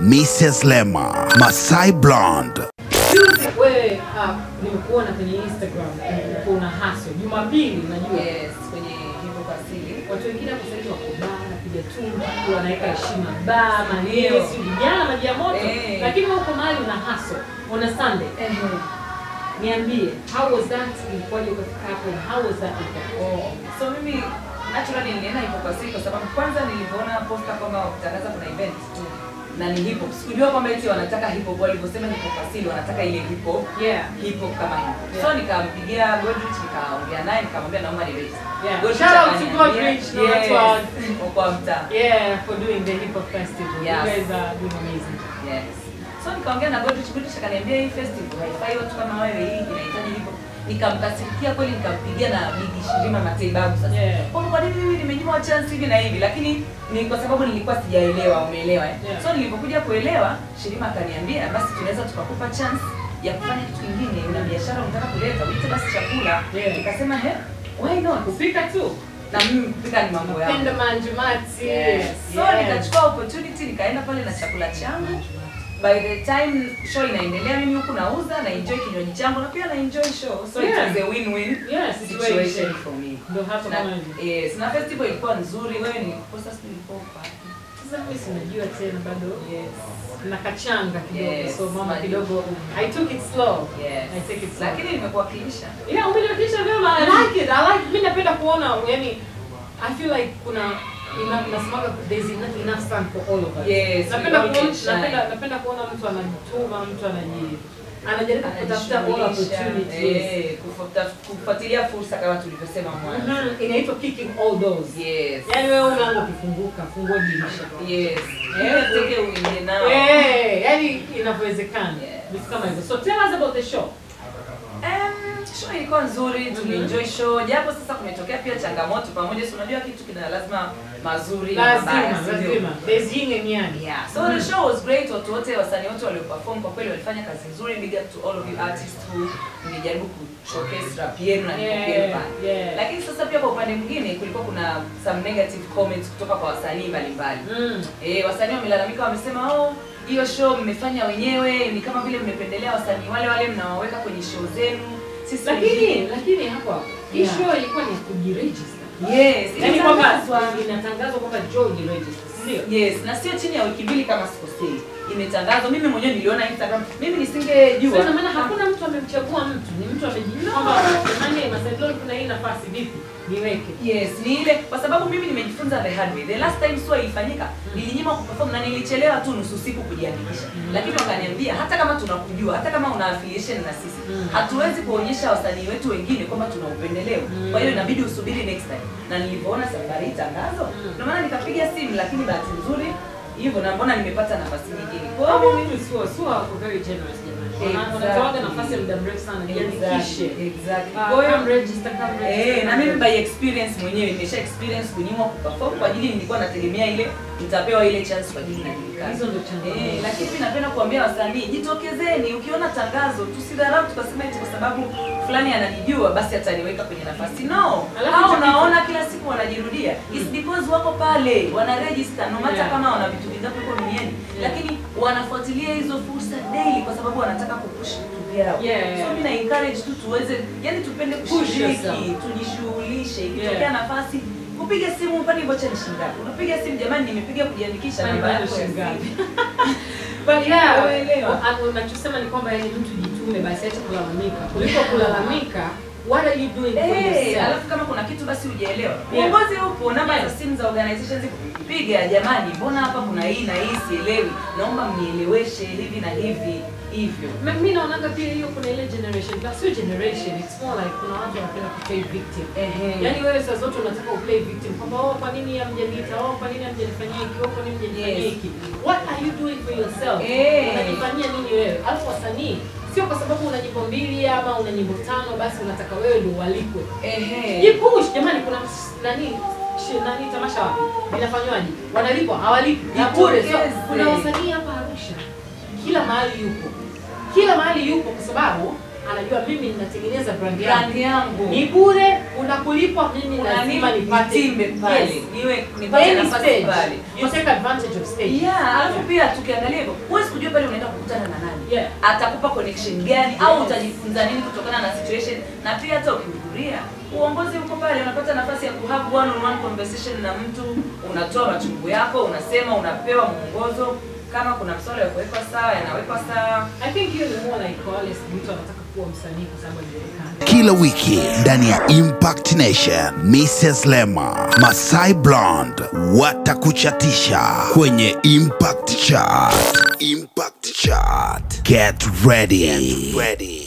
Mrs. Lema, Masai Blonde. Wewe uh, nimekuona kwenye Instagram ulikuwa una hustle. Jumapili najua. Yes, kwenye hivyo kwa asili. Watu wengine hapo sasa wako baa wanapiga tundu, wanaweka heshima baa, maneno, si vijana maji ya moto. Eh. Lakini wewe uko mahali una hustle on a Sunday. Niambie, how was that? Ilikuwaje ukafika hapo? and How was that? Oh, so mimi naturally nilienda hip hop asili kwa sababu kwanza nilivyoona posta kwamba wakitangaza kuna event na ni hip hop. Sikujua kwamba eti wanataka hip hop walivyosema hip hop asili wanataka ile hip hop Yeah. hip hop kama hip hop. Yeah. So nikampigia Godrich nikaongea naye nikamwambia naomba ni register. Yeah. Godrich Shout out to akaniambia, Godrich na yes, watu wa- kwa mtaa. Yeah, for doing the hip hop festival. Yes. You guys are doing amazing. Yes. So nikaongea na Godrich, Godrich akaniambia hii festival haifai watu kama wewe, hii inahitaji hivyo. Nikamkasirikia kweli, nikampigia na Big Shirima Mateibabu sasa. Yeah. Kwa kwa nini mimi nimenyimwa chance hivi na hivi, lakini ni kwa sababu nilikuwa sijaelewa, umeelewa eh? Yeah. So nilipokuja kuelewa, Shirima akaniambia basi tunaweza tukakupa chance ya kufanya kitu kingine, una biashara unataka kuleta, uite basi chakula. Yeah. Nikasema he, why not? Kupika tu. Na mimi kupika ni mambo yangu. Penda manjumati. Yes. So Yeah. nikachukua opportunity nikaenda pale na chakula changu. By the time show inaendelea, mimi huku nauza na enjoy kinywaji changu na pia na enjoy show. So Yeah. it was a win-win Yeah, situation situation. for me. Ndio hasa Na, kama hivi. yes, na festival ilikuwa nzuri. Wewe nilikosa siku ilikuwa wapi? Sasa mimi sinajua tena bado. Yes. na kachanga kidogo Yes, so mama maji. kidogo I took it slow Yes. I take it slow Lakini nimekuwakilisha. yeah umenifikisha vyema I like it I like mimi napenda kuona yani I feel like kuna ina- nasemaga there's enough, enough sun for all of us Yes, we napenda all kuona can shine. napenda napenda kuona mtu anajituma mtu anaji anajaribu kutafuta all Anajishughulisha, opportunities eh, kufuata- kufuatilia fursa kama tulivyosema mwanzo. Mhm, inaitwa kicking all doors Yes. yani wewe unaanza ukifunguka fungua dirisha Yes. Eh, Yes. Teke uingie nao. Eh, yani inavyowezekana Yes. vitu kama hivyo so tell us about the show Um, show ilikuwa nzuri, tulienjoy show, japo sasa kumetokea pia changamoto pamoja, si unajua kitu kina lazima mazuri na mabaya, lazima si ndio? lazima there's yin and yang Yeah, so the show was great. Watu wote wasanii wote walioperform kwa kweli walifanya kazi nzuri. Big up to all of you artists who mlijaribu ku showcase rap yenu na Yeah, nipokee pale. yeah. Lakini sasa pia kwa upande mwingine kulikuwa kuna some negative comments kutoka kwa wasanii mbalimbali. Mm. Eh, wasanii wamelalamika wamesema, oh, hiyo show mmefanya wenyewe, ni kama vile mmependelea wasanii wale wale mnawaweka kwenye show zenu. Sisi lakini wengine- lakini hapa hii Yeah. show ilikuwa ni ya kujiregister yes, yani kwamba ilitangazwa. inatangazwa kwamba George register ndio Yes, na sio chini ya wiki mbili kama sikosei. Imetangazwa, mimi mwenyewe niliona Instagram. Mimi nisingejua. Sasa maana hakuna mtu amemchagua mtu, ni mtu amejijua kwamba jamani, Masadoni kuna hii nafasi vipi niweke. Yes, ni ile kwa sababu mimi nimejifunza the hard way. The last time SUA ilifanyika, nilinyima kuperform na nilichelewa tu nusu siku kujiandikisha. Lakini wakaniambia hata kama tunakujua, hata kama una affiliation na sisi, Mm. hatuwezi kuonyesha wasanii wetu wengine kwamba tuna upendeleo. Mm. Kwa hiyo inabidi usubiri next time. Na nilivyoona safari hii tangazo, Mm. ndio maana nikapiga simu, lakini bahati nzuri hivyo na mbona nimepata nafasi nyingine. Kwa Kwa hiyo hiyo mimi mimi sio sio wako very generous jamani. Wana- Exactly. Wanatoaga nafasi ya muda mrefu sana jiandikishe. Exactly, exactly. Ah, Kwa hiyo come register, come register. Eh, na mimi by experience mwenyewe nimesha experience kunyimwa kuperform kwa ajili nilikuwa nategemea ile nitapewa ile chance kwa ajili najulikana. Hizo ndio changamoto. Eh, lakini mimi napenda kuambia wasanii jitokezeni, ukiona tangazo tusidharau tukasema eti kwa sababu fulani ananijua basi ataniweka kwenye nafasi. No. Alafu Hao hicho unaona kila siku wanajirudia. It's because wako pale, wana register no matter Yeah. kama wana vitu vingapi huko duniani. Yeah. Lakini wanafuatilia hizo fursa daily kwa sababu wanataka kupush vitu vyao. Yeah, yeah. So mimi na encourage tu tuweze, yani tupende Push kushiriki, yourself. tujishughulishe. Ikitokea Yeah. nafasi kupiga simu upande vocha ni shilingi ngapi? Unapiga simu jamani, nimepiga kujiandikisha Kwani namba bado yako ya shilingi ngapi? simu. But yeah, Uelewa. ah, unachosema ni kwamba yani mtu jitume basi acha kulalamika. Kuliko kulalamika, what are you doing for Eh, yourself? alafu kama kuna kitu basi hujaelewa. Yeah. Uongozi upo, namba Yeah. za simu za organizations zipo. Piga jamani, mbona hapa kuna hii na hii sielewi. Naomba mnieleweshe hivi na hivi hivyo. Mi- mi naonaga pia hiyo kuna ile generation but sio generation it's more like kuna watu wanapenda kuplay victim Ehe. yaani wewe saa zote unataka uplay victim kwamba oh kwa nini hamjaniita oh kwa nini hamjanifanyia hiki oh kwa nini hamjanifanyia Yes. hiki what are you doing for yourself Eh. unajifanyia nini wewe alafu wasanii sio kwa sababu una nyimbo mbili ama una nyimbo tano basi unataka wewe ndio ualikwe Ehe. jipush jamani kuna ms- nani shi- nani tamasha wapi linafanywaje wanalipwa hawalipwi na bure so, Jitokeze. kuna wasanii hapa Arusha kila mahali yupo kila mahali yupo kwa sababu anajua mimi ninatengeneza brand brand yangu yangu ni bure unakulipwa mimi Kuna lazima nini nipate nitimbe pale Yes. niwe By nipate any nafasi stage, pale you take advantage of stage. Yeah, alafu pia tukiangalia hivyo, huwezi kujua pale unaenda kukutana na nani. Yeah. Atakupa connection gani au utajifunza nini kutokana na situation na pia hata ukihudhuria uongozi uko pale, unapata nafasi ya kuhave one on one conversation na mtu, unatoa machungu yako, unasema, unapewa mwongozo kama kuna mswala ya kuwekwa sawa, yanawekwa sawa. I think hiyo ni more like wale mtu anataka kuwa msanii kwa sababu alijulikana. kila wiki ndani ya Impact Nation. Mrs. Lema, Masai Blonde watakuchatisha kwenye Impact Chart. Impact Chart. Get ready. Get ready.